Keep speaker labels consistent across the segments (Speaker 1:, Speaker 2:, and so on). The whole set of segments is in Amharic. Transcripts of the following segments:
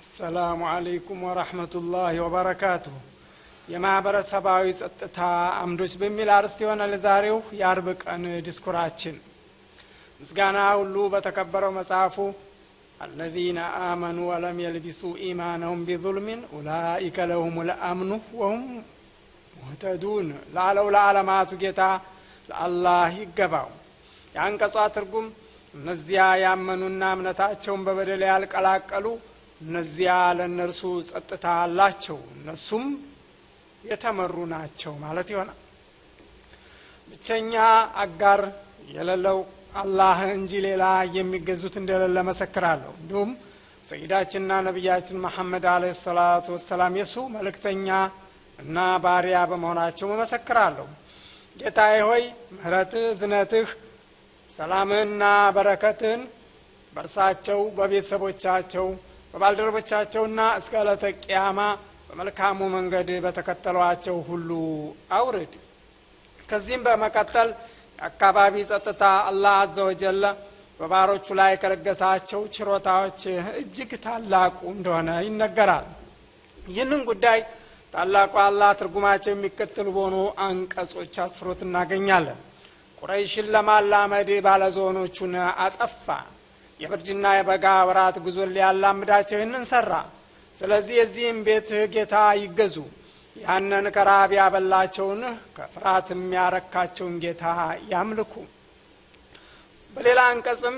Speaker 1: አሰላሙ አለይኩም ወረህመቱላህ ወበረካቱሁ የማህበረሰባዊ ጸጥታ አምዶች በሚል አርዕስት ይሆናል ዛሬው የአርብ ቀን ዲስኩራችን ምስጋና ሁሉ በተከበረው መጽሐፉ አለዚነ አመኑ ወለም የልቢሱ ኢማነሁም ቢظልሚን ኡላኢከ ለሁም ልአምኑ ወሁም ሙህተዱን ላለው ለዓለማቱ ጌታ ለአላህ ይገባው የአንቀጿ ትርጉም እነዚያ ያመኑና እምነታቸውን በበደል ያልቀላቀሉ እነዚያ ለእነርሱ ጸጥታ አላቸው እነሱም የተመሩ ናቸው ማለት ይሆናል ብቸኛ አጋር የሌለው አላህ እንጂ ሌላ የሚገዙት እንደሌለ መሰክራለሁ እንዲሁም ሰይዳችንና ነቢያችን መሐመድ አለ ሰላቱ ወሰላም የሱ መልእክተኛ እና ባሪያ በመሆናቸው መመሰክራለሁ ጌታዬ ሆይ ምህረትህ ዝነትህ ሰላምህና በረከትህን በእርሳቸው በቤተሰቦቻቸው በባልደረቦቻቸውና እስከ ዕለተ ቅያማ በመልካሙ መንገድ በተከተሏቸው ሁሉ አውርድ ከዚህም በመቀጠል የአካባቢ ጸጥታ አላህ አዘ ወጀለ በባሮቹ ላይ ከለገሳቸው ችሮታዎች እጅግ ታላቁ እንደሆነ ይነገራል ይህንን ጉዳይ ታላቁ አላህ ትርጉማቸው የሚከተሉ በሆኑ አንቀጾች አስፍሮት እናገኛለን ቁረይሽን ለማላመድ ባለዞኖቹን አጠፋ የብርድና የበጋ ወራት ጉዞን ሊያላምዳቸው ይህንን ሰራ ስለዚህ የዚህም ቤት ጌታ ይገዙ ያንን ከራብ ያበላቸውን ከፍርሃት የሚያረካቸውን ጌታ ያምልኩ በሌላ አንቀጽም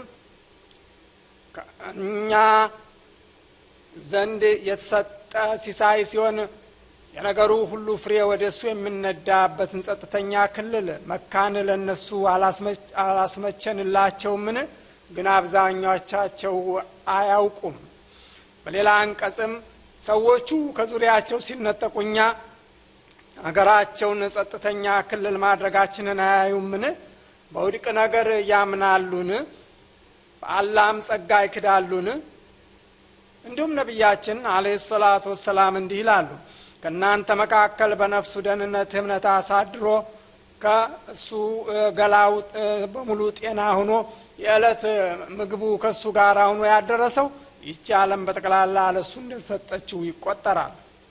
Speaker 1: እኛ ዘንድ የተሰጠ ሲሳይ ሲሆን የነገሩ ሁሉ ፍሬ ወደ እሱ የምነዳበትን ጸጥተኛ ክልል መካን ለእነሱ አላስመቸንላቸውምን ግን አብዛኛዎቻቸው አያውቁም በሌላ አንቀጽም ሰዎቹ ከዙሪያቸው ሲነጠቁኛ አገራቸውን ጸጥተኛ ክልል ማድረጋችንን አያዩምን በውድቅ ነገር ያምናሉን በአላህም ጸጋ ይክዳሉን እንዲሁም ነቢያችን አለ ሰላቱ ወሰላም እንዲህ ይላሉ ከእናንተ መካከል በነፍሱ ደህንነት እምነት አሳድሮ ከእሱ ገላው በሙሉ ጤና ሆኖ የዕለት ምግቡ ከእሱ ጋር ሆኖ ያደረሰው ይቺ ዓለም በጠቅላላ ለእሱ እንደሰጠችው ይቆጠራል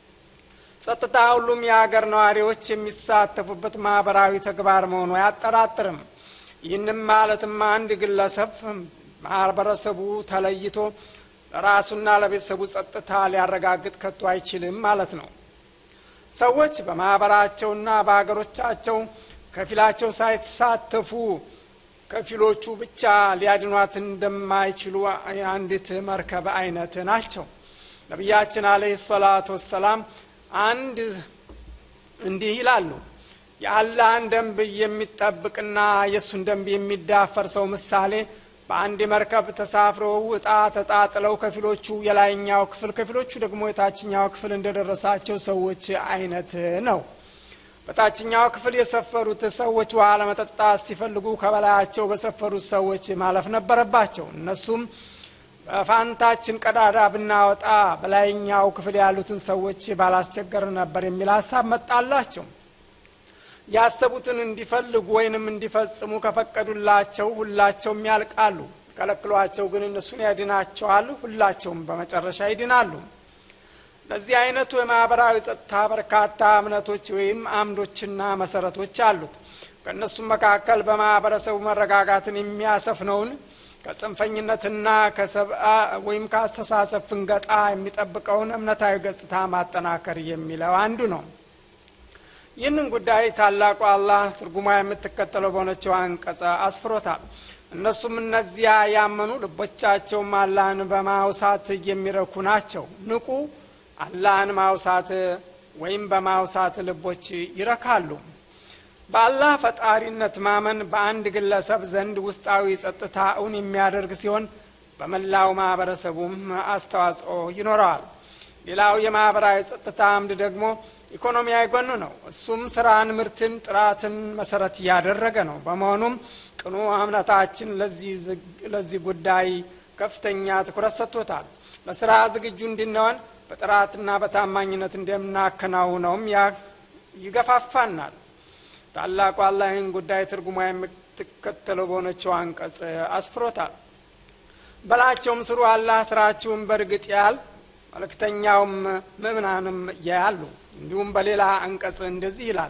Speaker 1: ጸጥታ ሁሉም የሀገር ነዋሪዎች የሚሳተፉበት ማህበራዊ ተግባር መሆኑ አያጠራጥርም ይህንም ማለትም አንድ ግለሰብ ማህበረሰቡ ተለይቶ ለራሱና ለቤተሰቡ ጸጥታ ሊያረጋግጥ ከቶ አይችልም ማለት ነው ሰዎች በማህበራቸውና በሀገሮቻቸው ከፊላቸው ሳይተሳተፉ ከፊሎቹ ብቻ ሊያድኗት እንደማይችሉ አንዲት መርከብ አይነት ናቸው ነቢያችን አለህ ሰላቱ ወሰላም አንድ እንዲህ ይላሉ የአላህን ደንብ የሚጠብቅና የእሱን ደንብ የሚዳፈር ሰው ምሳሌ በአንድ መርከብ ተሳፍረው እጣ ተጣጥለው ከፊሎቹ የላይኛው ክፍል ከፊሎቹ ደግሞ የታችኛው ክፍል እንደደረሳቸው ሰዎች አይነት ነው በታችኛው ክፍል የሰፈሩት ሰዎች ውሃ ለመጠጣት ሲፈልጉ ከበላያቸው በሰፈሩት ሰዎች ማለፍ ነበረባቸው እነሱም በፋንታችን ቀዳዳ ብናወጣ በላይኛው ክፍል ያሉትን ሰዎች ባላስቸገር ነበር የሚል ሀሳብ መጣላቸው ያሰቡትን እንዲፈልጉ ወይንም እንዲፈጽሙ ከፈቀዱላቸው ሁላቸውም ያልቃሉ ከለክሏቸው ግን እነሱን ያድናቸዋል ሁላቸውም በመጨረሻ ይድናሉ ለዚህ አይነቱ የማህበራዊ ጸጥታ በርካታ እምነቶች ወይም አምዶችና መሰረቶች አሉት ከእነሱም መካከል በማህበረሰቡ መረጋጋትን የሚያሰፍነውን ከጽንፈኝነትና ከሰብአ ወይም ከአስተሳሰብ ፍንገጣ የሚጠብቀውን እምነታዊ ገጽታ ማጠናከር የሚለው አንዱ ነው ይህንን ጉዳይ ታላቁ አላህ ትርጉማ የምትከተለው በሆነችው አንቀጸ አስፍሮታል እነሱም እነዚያ ያመኑ ልቦቻቸውም አላህን በማውሳት የሚረኩ ናቸው ንቁ አላህን ማውሳት ወይም በማውሳት ልቦች ይረካሉ በአላህ ፈጣሪነት ማመን በአንድ ግለሰብ ዘንድ ውስጣዊ ጸጥታ እውን የሚያደርግ ሲሆን በመላው ማህበረሰቡም አስተዋጽኦ ይኖረዋል ሌላው የማህበራዊ ጸጥታ አምድ ደግሞ ኢኮኖሚያዊ ጎኑ ነው እሱም ስራን ምርትን ጥራትን መሰረት እያደረገ ነው በመሆኑም ቅኑ እምነታችን ለዚህ ጉዳይ ከፍተኛ ትኩረት ሰጥቶታል ለስራ ዝግጁ እንድንሆን በጥራትና በታማኝነት እንደምናከናውነውም ይገፋፋናል ታላቁ አላህ ይህን ጉዳይ ትርጉማ የምትከተለው በሆነችው አንቀጽ አስፍሮታል በላቸውም ስሩ አላህ ስራችሁን በእርግጥ ያል መልእክተኛውም ምእምናንም ያያሉ እንዲሁም በሌላ አንቀጽ እንደዚህ ይላል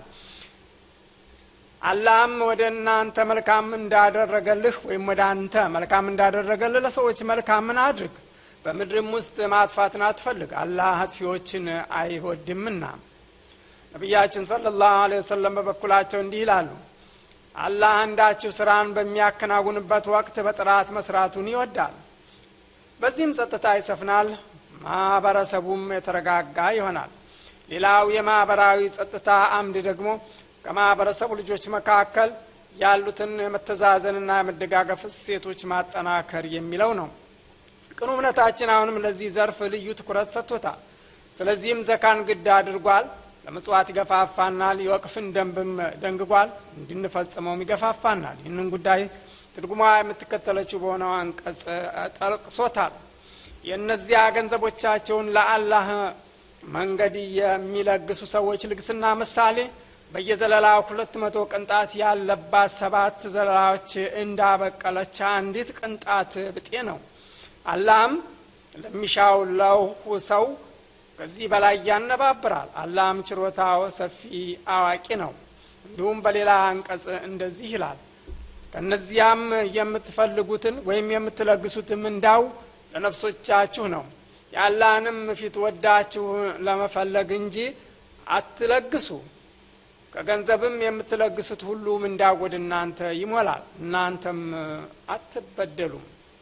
Speaker 1: አላህም ወደ እናንተ መልካም እንዳደረገልህ ወይም ወደ አንተ መልካም እንዳደረገልህ ለሰዎች መልካምን አድርግ በምድርም ውስጥ ማጥፋትን አትፈልግ አላህ አጥፊዎችን አይወድምና ነቢያችን ሰለላሁ ዐለይሂ ወሰለም በበኩላቸው እንዲህ ይላሉ አላህ አንዳችሁ ስራን በሚያከናውንበት ወቅት በጥራት መስራቱን ይወዳል በዚህም ጸጥታ ይሰፍናል ማህበረሰቡም የተረጋጋ ይሆናል ሌላው የማህበራዊ ጸጥታ አምድ ደግሞ ከማህበረሰቡ ልጆች መካከል ያሉትን የመተዛዘንና የመደጋገፍ እሴቶች ማጠናከር የሚለው ነው ቅኑ እምነታችን አሁንም ለዚህ ዘርፍ ልዩ ትኩረት ሰጥቶታል ስለዚህም ዘካን ግድ አድርጓል ለምጽዋት ይገፋፋናል የወቅፍን ደንብም ደንግጓል እንድንፈጽመውም ይገፋፋናል ይህንን ጉዳይ ትርጉሟ የምትከተለችው በሆነው አንቀጽ ጠቅሶታል የእነዚያ ገንዘቦቻቸውን ለአላህ መንገድ የሚለግሱ ሰዎች ልግስና ምሳሌ በየዘለላው ሁለት መቶ ቅንጣት ያለባት ሰባት ዘለላዎች እንዳበቀለች አንዲት ቅንጣት ብጤ ነው አላህም ለሚሻው ለሁ ሰው ከዚህ በላይ ያነባብራል አላህም ችሮታው ሰፊ አዋቂ ነው እንዲሁም በሌላ አንቀጽ እንደዚህ ይላል ከእነዚያም የምትፈልጉትን ወይም የምትለግሱትም እንዳው ለነፍሶቻችሁ ነው የአላህንም ፊት ወዳችሁ ለመፈለግ እንጂ አትለግሱ ከገንዘብም የምትለግሱት ሁሉ ምንዳው ወደ እናንተ ይሞላል እናንተም አትበደሉም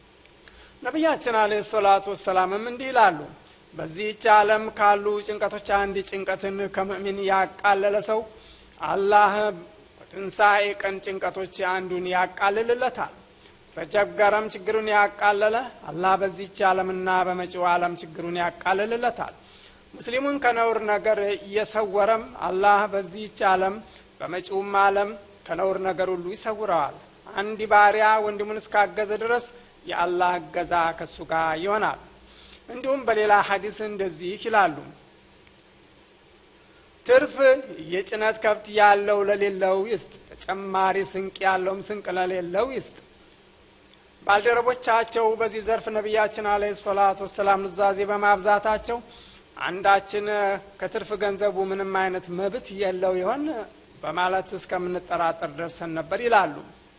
Speaker 1: ነቢያችን አለ ሰላቱ ወሰላምም እንዲህ ይላሉ በዚህች ዓለም ካሉ ጭንቀቶች አንድ ጭንቀትን ከምእሚን ያቃለለ ሰው አላህ በትንሣኤ ቀን ጭንቀቶች አንዱን ያቃልልለታል ተቸገረም ችግሩን ያቃለለ አላህ በዚህች ዓለምና በመጪው ዓለም ችግሩን ያቃልልለታል ሙስሊሙን ከነውር ነገር እየሰወረም አላህ በዚህች ዓለም በመጪውም ዓለም ከነውር ነገር ሁሉ ይሰውረዋል አንድ ባሪያ ወንድሙን እስካገዘ ድረስ የአላህ እገዛ ከሱ ጋር ይሆናል እንዲሁም በሌላ ሀዲስ እንደዚህ ይላሉ ትርፍ የጭነት ከብት ያለው ለሌለው ይስጥ ተጨማሪ ስንቅ ያለውም ስንቅ ለሌለው ይስጥ ባልደረቦቻቸው በዚህ ዘርፍ ነቢያችን አለ ሰላቱ ወሰላም ኑዛዜ በማብዛታቸው አንዳችን ከትርፍ ገንዘቡ ምንም አይነት መብት የለው ይሆን በማለት እስከምንጠራጠር ደርሰን ነበር ይላሉ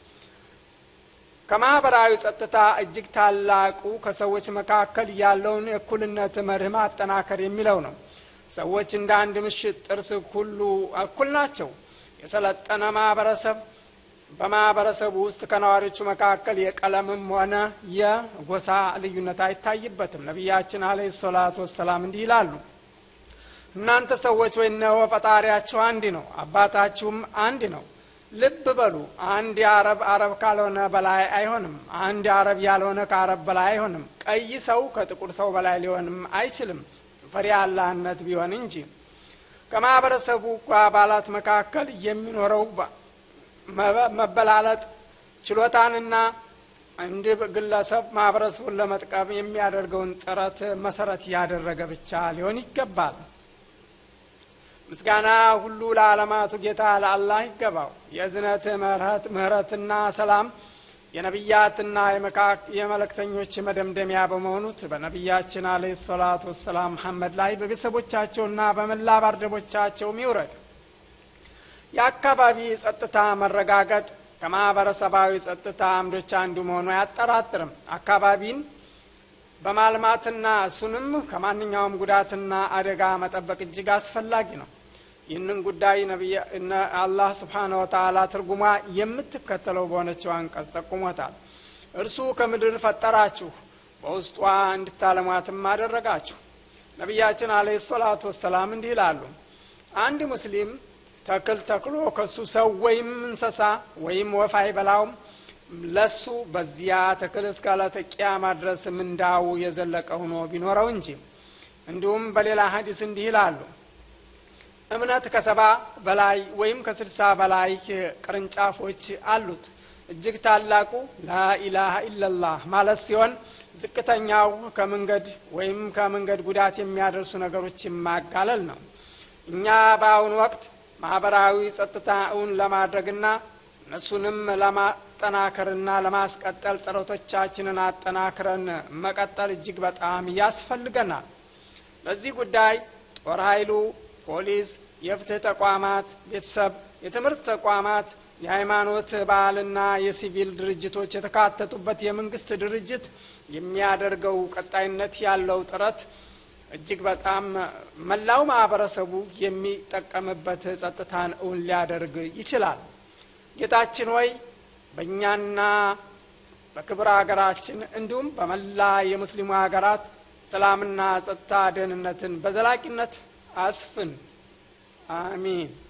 Speaker 1: ከማህበራዊ ጸጥታ እጅግ ታላቁ ከሰዎች መካከል ያለውን የእኩልነት መርህ ማጠናከር የሚለው ነው ሰዎች እንደ አንድ ምሽት ጥርስ ሁሉ እኩል ናቸው የሰለጠነ ማህበረሰብ በማህበረሰቡ ውስጥ ከነዋሪዎቹ መካከል የቀለምም ሆነ የጎሳ ልዩነት አይታይበትም ነቢያችን አለ ሰላቱ ወሰላም እንዲህ ይላሉ እናንተ ሰዎች ወይ እነሆ ፈጣሪያችሁ አንድ ነው አባታችሁም አንድ ነው ልብ በሉ አንድ የአረብ አረብ ካልሆነ በላይ አይሆንም አንድ አረብ ያልሆነ ከአረብ በላይ አይሆንም ቀይ ሰው ከጥቁር ሰው በላይ ሊሆንም አይችልም ፈሪ አላህነት ቢሆን እንጂ ከማህበረሰቡ አባላት መካከል የሚኖረው መበላለጥ ችሎታንና አንድ ግለሰብ ማህበረሰቡን ለመጥቀም የሚያደርገውን ጥረት መሰረት ያደረገ ብቻ ሊሆን ይገባል ምስጋና ሁሉ ለዓለማቱ ጌታ ለአላህ ይገባው የእዝነት ምህረት ምህረትና ሰላም የነቢያትና የመለክተኞች መደምደሚያ በመሆኑት በነቢያችን አለ ሰላቱ ወሰላም መሐመድ ላይ በቤተሰቦቻቸውና በመላ ባርደቦቻቸውም ይውረድ የአካባቢ ጸጥታ መረጋገጥ ከማህበረሰባዊ ጸጥታ አምዶች አንዱ መሆኑ አያጠራጥርም አካባቢን በማልማትና እሱንም ከማንኛውም ጉዳትና አደጋ መጠበቅ እጅግ አስፈላጊ ነው ይህንን ጉዳይ አላህ ስብሓነ ወተላ ትርጉሟ የምትከተለው በሆነችው አንቀጽ ጠቁሞታል እርሱ ከምድር ፈጠራችሁ በውስጧ እንድታለሟትም አደረጋችሁ ነቢያችን አለ ሰላቱ ወሰላም እንዲህ ይላሉ አንድ ሙስሊም ተክል ተክሎ ከሱ ሰው ወይም እንሰሳ ወይም ወፍ አይበላውም ለሱ በዚያ ተክል እስከ ዕለተ ቂያማ ድረስ ምንዳው የዘለቀ ሆኖ ቢኖረው እንጂ እንዲሁም በሌላ ሀዲስ እንዲህ ይላሉ እምነት ከሰባ በላይ ወይም ከስድሳ በላይ ቅርንጫፎች አሉት እጅግ ታላቁ ላኢላሃ ኢለላህ ማለት ሲሆን ዝቅተኛው ከመንገድ ወይም ከመንገድ ጉዳት የሚያደርሱ ነገሮች ማጋለል ነው እኛ በአሁኑ ወቅት ማህበራዊ ጸጥታ እውን ለማድረግና እነሱንም ለማጠናከርና ለማስቀጠል ጥረቶቻችንን አጠናክረን መቀጠል እጅግ በጣም ያስፈልገናል ለዚህ ጉዳይ ጦር ኃይሉ፣ ፖሊስ፣ የፍትህ ተቋማት፣ ቤተሰብ፣ የትምህርት ተቋማት፣ የሃይማኖት ባህልና የሲቪል ድርጅቶች የተካተቱበት የመንግስት ድርጅት የሚያደርገው ቀጣይነት ያለው ጥረት እጅግ በጣም መላው ማህበረሰቡ የሚጠቀምበት ጸጥታን እውን ሊያደርግ ይችላል። ጌታችን ሆይ በእኛና በክብረ ሀገራችን እንዲሁም በመላ የሙስሊሙ ሀገራት ሰላምና ጸጥታ ደህንነትን በዘላቂነት አስፍን። አሚን።